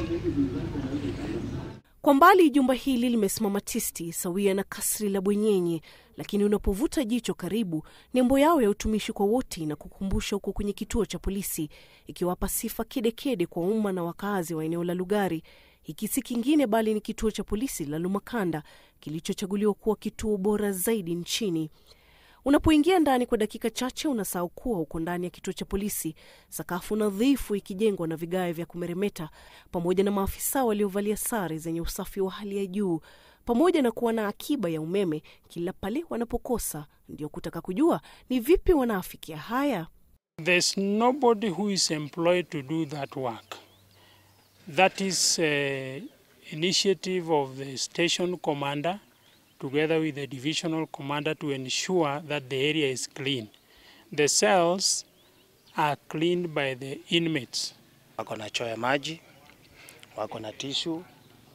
Kwa mbali jumba hili limesimama tisti sawia na kasri la bwenyenye, lakini unapovuta jicho karibu, nembo yao ya utumishi kwa wote inakukumbusha huko kwenye kituo cha polisi, ikiwapa sifa kedekede kwa umma na wakazi wa eneo la Lugari. Hiki si kingine bali ni kituo cha polisi la Lumakanda kilichochaguliwa kuwa kituo bora zaidi nchini. Unapoingia ndani kwa dakika chache, unasahau kuwa uko ndani ya kituo cha polisi, sakafu nadhifu ikijengwa na vigae vya kumeremeta, pamoja na maafisa waliovalia sare zenye usafi wa hali ya juu, pamoja na kuwa na akiba ya umeme kila pale wanapokosa. Ndio kutaka kujua ni vipi wanaafikia haya. There's nobody who is employed to do that work. That is uh, initiative of the station commander together with the divisional commander to ensure that the area is clean. The cells are cleaned by the inmates. Wako na choo ya maji, wako na tishu,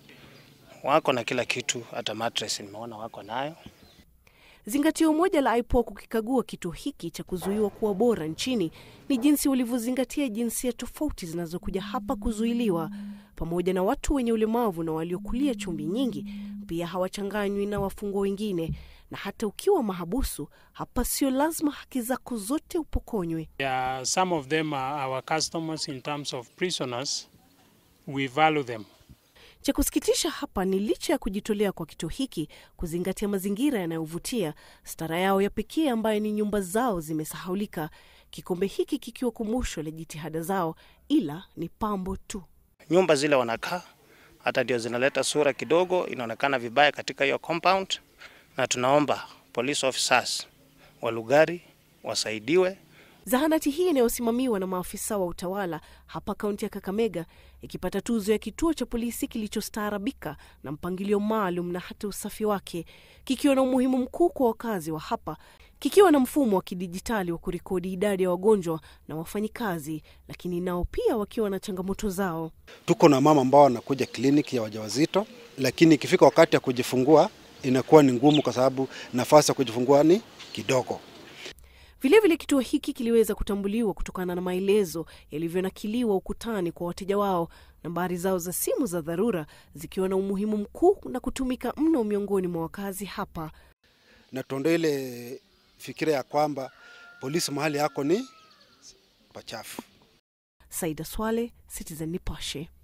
wako na kila kitu, hata mattress nimeona wako nayo. Zingatio moja la IPOA kukikagua kituo hiki cha kuzuiwa kuwa bora nchini ni jinsi walivyozingatia jinsia tofauti zinazokuja hapa kuzuiliwa, pamoja na watu wenye ulemavu na waliokulia chumvi nyingi. Pia hawachanganywi na wafungwa wengine, na hata ukiwa mahabusu hapa sio lazima haki zako zote upokonywe. Yeah, some of them are our customers in terms of prisoners. We value them. Cha kusikitisha hapa ni licha ya kujitolea kwa kituo hiki kuzingatia mazingira yanayovutia, stara yao ya pekee ambayo ni nyumba zao zimesahaulika, kikombe hiki kikiwa kumbusho la jitihada zao, ila ni pambo tu. Nyumba zile wanakaa hata ndio zinaleta sura kidogo, inaonekana vibaya katika hiyo compound, na tunaomba police officers wa Lugari wasaidiwe Zahanati hii inayosimamiwa na maafisa wa utawala hapa kaunti ya Kakamega ikipata tuzo ya kituo cha polisi kilichostaarabika na mpangilio maalum na hata usafi wake, kikiwa na umuhimu mkuu kwa wakazi wa hapa, kikiwa na mfumo wa kidijitali wa kurekodi idadi ya wagonjwa na wafanyikazi, lakini nao pia wakiwa na changamoto zao. Tuko na mama ambao wanakuja kliniki ya wajawazito, lakini ikifika wakati ya kujifungua inakuwa ni ngumu, kwa sababu nafasi ya kujifungua ni kidogo. Vilevile kituo hiki kiliweza kutambuliwa kutokana na maelezo yalivyonakiliwa ukutani kwa wateja wao, nambari zao za simu za dharura zikiwa na umuhimu mkuu na kutumika mno miongoni mwa wakazi hapa. Na tuondoe ile fikira ya kwamba polisi mahali yako ni pachafu. Saida Swale, Citizen Nipashe.